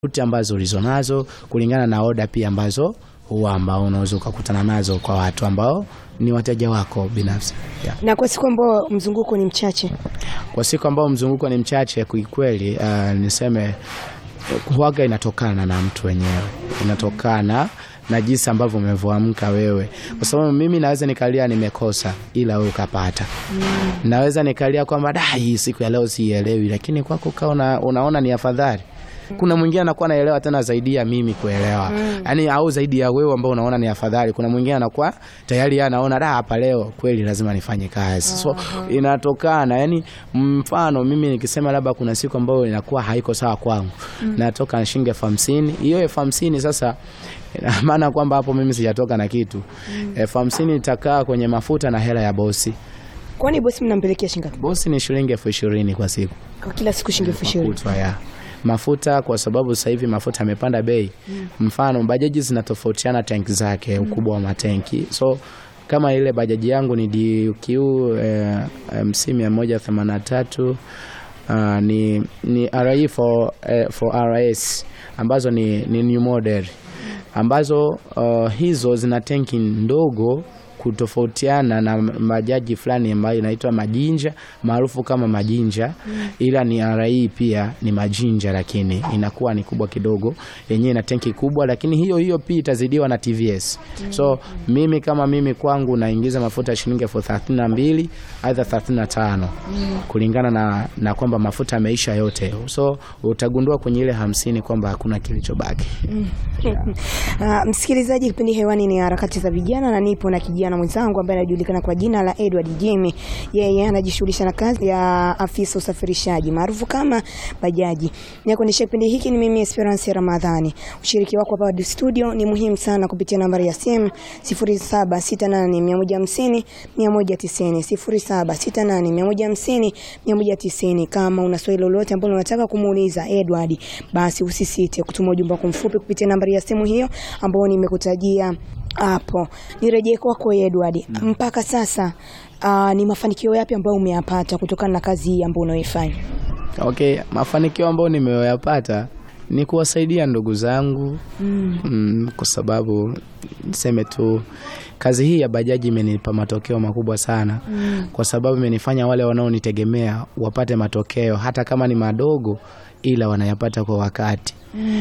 ruti ambazo ulizonazo kulingana na oda pia ambazo huwa ambao unaweza ukakutana nazo kwa watu ambao ni wateja wako binafsi yeah. Na kwa siku ambao mzunguko ni mchache, Kwa siku ambao mzunguko ni mchache kikweli, uh, niseme huaga inatokana na mtu wenyewe, inatokana na jinsi ambavyo umevyoamka wewe, kwa sababu mimi naweza nikalia nimekosa, ila wewe ukapata. Naweza nikalia kwamba da, hii siku ya leo siielewi, lakini kwako ukawa una, unaona ni afadhali kuna mwingine anakuwa anaelewa tena zaidi ya mimi kuelewa yaani, au zaidi ya wewe ambao unaona ni afadhali. Kuna mwingine anakuwa tayari yeye anaona da, hapa leo kweli lazima nifanye kazi. So inatokana yani, mfano mimi nikisema labda kuna siku ambayo inakuwa haiko sawa kwangu, natoka na shilingi elfu hamsini hiyo elfu hamsini sasa ina maana kwamba hapo mimi sijatoka na kitu. elfu hamsini itakaa kwenye mafuta na hela ya bosi. kwani bosi mnampelekea shilingi ngapi Bosi ni shilingi elfu ishirini kwa siku kwa kila siku? Shilingi elfu ishirini. kutwa ya mafuta, kwa sababu sasa hivi mafuta yamepanda bei. Mfano bajaji zinatofautiana tanki zake, ukubwa wa matenki. So kama ile bajaji yangu ni DQ eh, MC 183 uh, ni, ni RE for, eh, for RS ambazo ni, ni new model ambazo uh, hizo zina tenki ndogo kutofautiana na majaji fulani ambayo inaitwa majinja maarufu kama majinja, ila ni RI pia ni majinja, lakini inakuwa ni kubwa kidogo, yenyewe ina tenki kubwa, lakini hiyo hiyo pia itazidiwa na TVS. So mimi kama mimi kwangu naingiza mafuta ya shilingi elfu thelathini na mbili aidha thelathini na tano kulingana na, na kwamba mafuta yameisha yote, so utagundua kwenye ile hamsini kwamba hakuna kilichobaki. Ah, msikilizaji, kipindi hewani ni harakati za vijana na nipo na kijana mwenzangu ambaye anajulikana kwa jina la Edward Jimmy. Yeye anajishughulisha na kazi ya afisa usafirishaji maarufu kama bajaji. Na kuendesha kipindi hiki ni mimi Esperance Ramadhani. Ushiriki wako hapa studio ni muhimu sana kupitia nambari ya simu 0768150150 190 0768150150 kama una swali lolote ambalo unataka kumuuliza Edward, basi usisite kutuma ujumbe wako mfupi kupitia nambari ya simu hiyo ambayo nimekutajia hapo. Nirejee kwako Edward, mpaka sasa aa, ni mafanikio yapi ambayo umeyapata kutokana na kazi hii ambayo unaoifanya? Okay, mafanikio ambayo nimeyoyapata ni kuwasaidia ndugu zangu mm, kwa sababu niseme tu kazi hii ya bajaji imenipa matokeo makubwa sana kwa sababu imenifanya wale wanaonitegemea wapate matokeo hata kama ni madogo, ila wanayapata kwa wakati.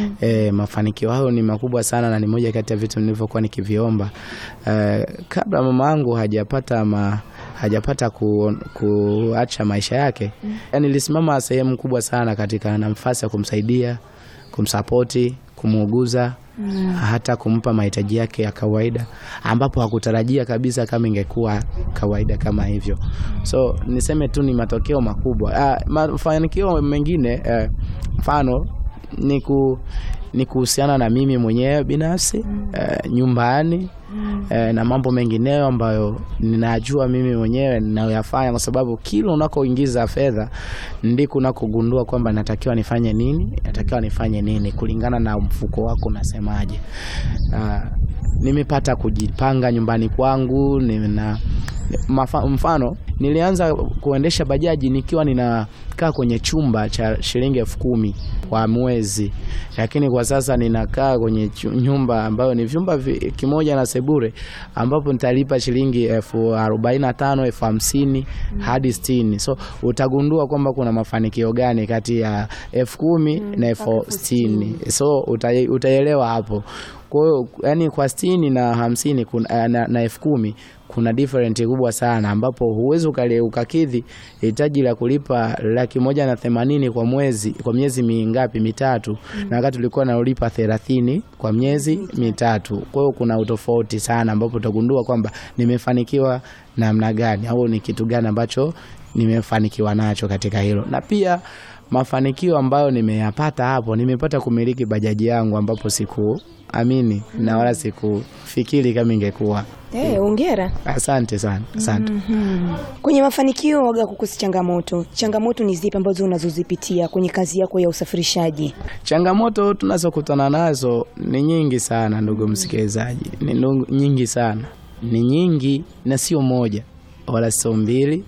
E, mafanikio hayo ni makubwa sana na ni moja kati ya vitu nilivyokuwa nikiviomba e, kabla mama yangu hajapata ma, hajapata ku, kuacha maisha yake yani, nilisimama sehemu kubwa sana katika nafasi ya kumsaidia, kumsapoti, kumuuguza hata kumpa mahitaji yake ya kawaida ambapo hakutarajia kabisa kama ingekuwa kawaida kama hivyo. So niseme tu ni matokeo makubwa. Ah, mafanikio mengine eh, mfano ni ku ni kuhusiana na mimi mwenyewe binafsi eh, nyumbani eh, na mambo mengineyo ambayo ninajua mimi mwenyewe ninayoyafanya, kwa sababu kila unakoingiza fedha ndiko unakogundua kwamba natakiwa nifanye nini, natakiwa nifanye nini kulingana na mfuko wako unasemaje. Ah, nimepata kujipanga nyumbani kwangu nina mafa, mfano nilianza kuendesha bajaji nikiwa ninakaa kwenye chumba cha shilingi elfu kumi kwa mwezi, lakini kwa sasa ninakaa kwenye chu- nyumba ambayo ni vyumba vi- kimoja na sebure, ambapo nitalipa shilingi elfu arobaini na tano elfu hamsini hadi sitini. So utagundua kwamba kuna mafanikio gani kati ya elfu kumi na elfu sitini. So uta- utaelewa hapo. Kwa hiyo yani kwa sitini na hamsini kuna, na, na elfu kumi kuna different kubwa sana ambapo huwezi ukali- ukakidhi hitaji la kulipa laki moja na themanini kwa mwezi kwa miezi mingapi mitatu, na wakati ulikuwa naulipa thelathini kwa miezi mitatu. Kwa hiyo kuna utofauti sana ambapo utagundua kwamba nimefanikiwa namna gani au ni kitu gani ambacho nimefanikiwa nacho katika hilo, na pia mafanikio ambayo nimeyapata hapo, nimepata kumiliki bajaji yangu ambapo sikuamini na wala sikufikiri kama ingekuwa. Eh, hongera. Asante sana, asante. Kwenye mafanikio waga kukosi changamoto. Changamoto ni zipi ambazo unazozipitia kwenye kazi yako ya usafirishaji? Changamoto tunazokutana nazo ni nyingi sana, ndugu msikilizaji, ni ndu- nyingi sana, ni nyingi na sio moja wala sio mbili,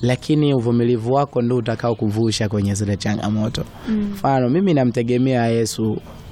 lakini uvumilivu wako ndio utakao kuvusha kwenye zile changamoto mfano mimi namtegemea yesu